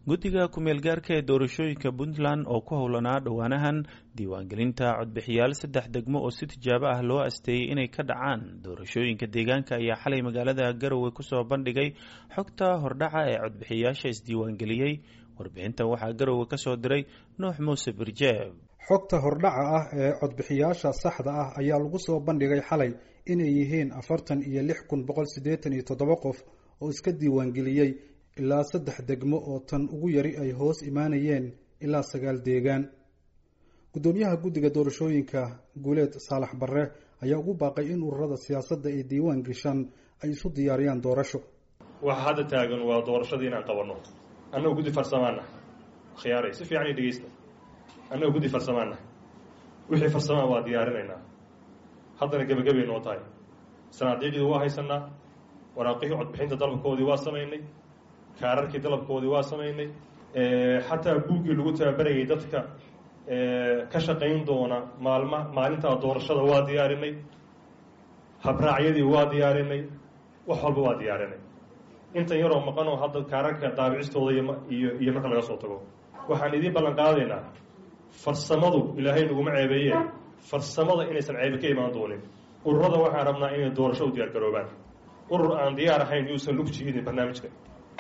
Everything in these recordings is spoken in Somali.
guddiga ku-meelgaarka ee doorashooyinka puntland oo ku howlanaa dhowaanahan diiwaangelinta codbixiyaal saddex degmo oo si tijaabo ah loo asteeyey inay ka dhacaan doorashooyinka deegaanka ayaa xalay magaalada garowe kusoo bandhigay xogta hordhaca ee codbixiyaasha isdiiwaangeliyey warbixintan waxaa garowe kasoo diray nuux muuse birjeeb xogta hordhaca ah ee codbixiyaasha saxda ah ayaa lagu soo bandhigay xalay inay yihiin afartan iyo lix kun boqol siddeetan iyo toddoba qof oo iska diiwaangeliyey ilaa saddex degmo oo tan ugu yari ay hoos imaanayeen ilaa sagaal deegaan guddoomiyaha guddiga doorashooyinka guuleed saalax barre ayaa ugu baaqay in ururada siyaasadda ay diiwaan geshaan ay isu diyaariyaan doorasho waxa hadda taagan waa doorashadii inaan qabanno annagoo guddi farsamaana khiyaaray si fiican i dhegeysta annagoo guddi farsamaana wixii farsamaan waa diyaarinaynaa haddana gebagabay noo tahay sanaadiicdii waa haysanaa waraaqihii codbixinta dalabkoodii waa samaynay kaararkii dalabkoodii waa samaynay xataa buuggii lagu tababarayay dadka ka shaqayn doona maalma maalintaa doorashada waa diyaarinay habraacyadii waa diyaarinay wax walba waa diyaarinay intan yaroo maqanoo hadda kaararka daabicistooda iyo iyo marka laga soo tago waxaan idiin ballan qaadaynaa farsamadu ilaahay naguma ceebeeye farsamada inaysan ceebe ka imaan doonin ururada waxaan rabnaa inay doorasho u diyaar garoobaan urur aan diyaar ahayn yuusan lug jiidin barnaamijka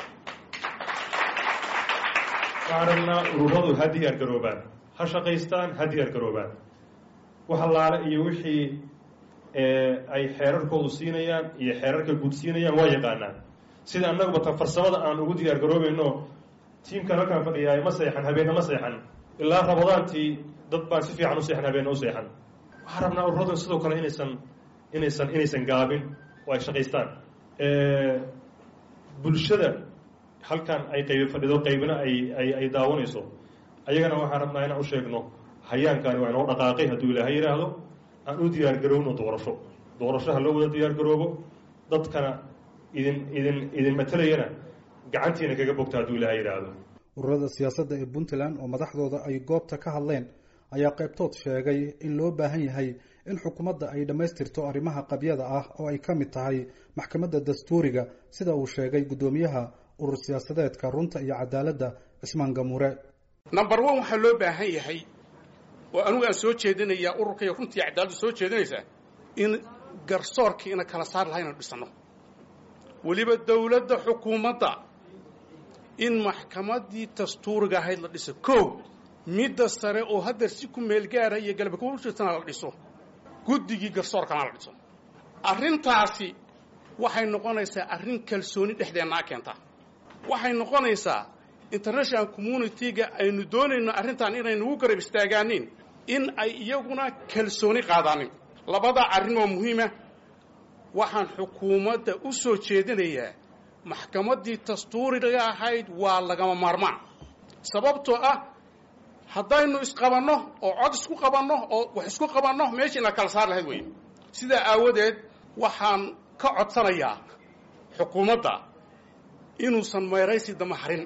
waxaan rabnaa ururadu ha diyaar garoobaan ha shaqaystaan ha diyaar garoobaan wax allaale iyo wixii ay xeerarkoodu siinayaan iyo xeerarka guud siinayaan waa yaqaanaan sida annaguba tan farsamada aan ugu diyaar garoobayno tiimkan halkaan fadhiyaay ma seexan habeenna ma seexan ilaa rabadaantii dad baan si fiican u seexan habeenna u seexan waxaan rabnaa ururadu sidoo kale inaysan inaysan inaysan gaabin oo ay shaqaystaan bulshada halkan ay qaybi fadhido qaybina ay ay ay daawanayso ayagana waxaan rabnaa inaan u sheegno hayaankaani waa inoo dhaqaaqay hadduu ilaahay yidhaahdo aan u diyaar garowno doorasho doorasho ha loo wada diyaar garoobo dadkana idin idin idin matalayana gacantiina kaga bogta hadduu ilaahay yidhaahdo ururada siyaasadda ee puntland oo madaxdooda ay goobta ka hadleen ayaa qaybtood sheegay in loo baahan yahay in xukuumadda ay dhammaystirto arrimaha qabyada ah oo ay ka mid tahay maxkamadda dastuuriga sida uu sheegay guddoomiyaha urur siyaasadeedka runta iyo cadaaladda cismaan gamuure number one waxaa loo baahan yahay oo anugu aan soo jeedinayaa ururka iyo runta iyo cadaaladdu soo jeedinaysaa in garsoorkiina kala saar laha inanu dhisano weliba dawladda xukuumadda in maxkamaddii dastuuriga ahayd la dhiso kow midda sare oo hadda si ku meel gaara iyo galba ku jirtana la dhiso guddigii garsoorkana la dhiso arrintaasi waxay noqonaysaa arrin kalsooni dhexdeennaa keenta waxay noqonaysaa international community-ga aynu doonayno arrintan inaynu ugu garab istaagaanin in ay iyaguna kalsooni qaadaanin labadaa arrin oo muhiima waxaan xukuumadda u soo jeedinayaa maxkamaddii dastuuriga ahayd waa lagama maarmaan sababtoo ah haddaynu isqabanno oo cod isku qabanno oo wax isku qabanno meesha ina kala saar lahayd wey sidaa aawadeed waxaan ka codsanayaa xukuumadda inuusan meeraysi dama harin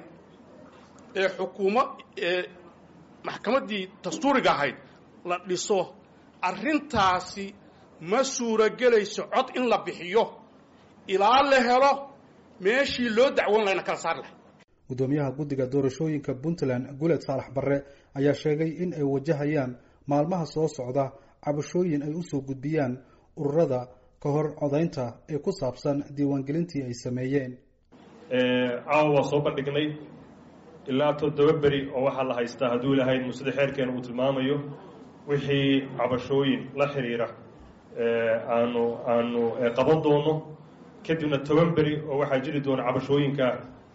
ee xukuuma ee maxkamaddii dastuuriga ahayd la dhiso arrintaasi ma suuragelayso cod in la bixiyo ilaa la helo meeshii loo dacwoon lahayna kala saar lahay guddoomiyaha guddiga doorashooyinka puntland guuleed saalax barre ayaa sheegay in ay wajahayaan maalmaha soo socda cabashooyin ay usoo gudbiyaan ururada ka hor codaynta ee ku saabsan diiwaangelintii ay sameeyeen caawa waa soo bandhignay ilaa toddoba beri oo waxaa la haystaa hadduu ilahayd musida xeerkeena uu tilmaamayo wixii cabashooyin la xiriira aanu aanu qaban doono kadibna toban beri oo waxaa jiri doona cabashooyinka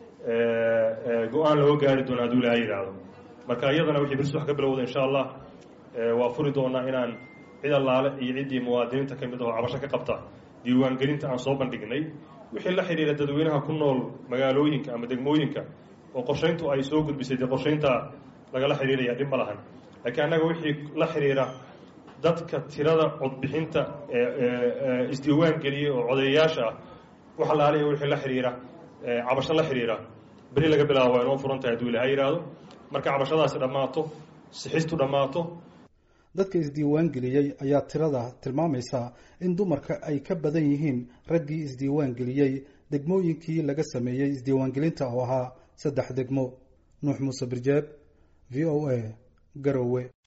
go-aan looga gaari doono hadduu ilahay yidhaahdo marka iyadana wixii birsi wax ka bilowda insha allah waa furi doonaa inaan cid allaale iyo ciddii muwaadiniinta ka mid ahoo cabasho ka qabta diiwaangelinta aan soo bandhignay wixii la xidhiira dadweynaha ku nool magaalooyinka ama degmooyinka oo qorshayntu ay soo gudbisay dee qorshaynta lagala xidhiiraya dhib ma lahan laakiin annaga wixii la xidhiira dadka tirada codbixinta isdiiwaan geliyey oo codeeyayaasha ah wax allaale wixii la xidhiira cabasho la xidhiira beri laga bilaabo waa inoo furan tahay hadduu ilahay yidhaahdo marka cabashadaasi dhammaato sixistu dhammaato dadka isdiiwaan geliyey ayaa tirada tilmaamaysa in dumarka ay ka badan yihiin raggii isdiiwaan geliyey degmooyinkii laga sameeyey isdiiwaangelinta oo ahaa saddex degmo nuux muuse birjeeb v o a garowe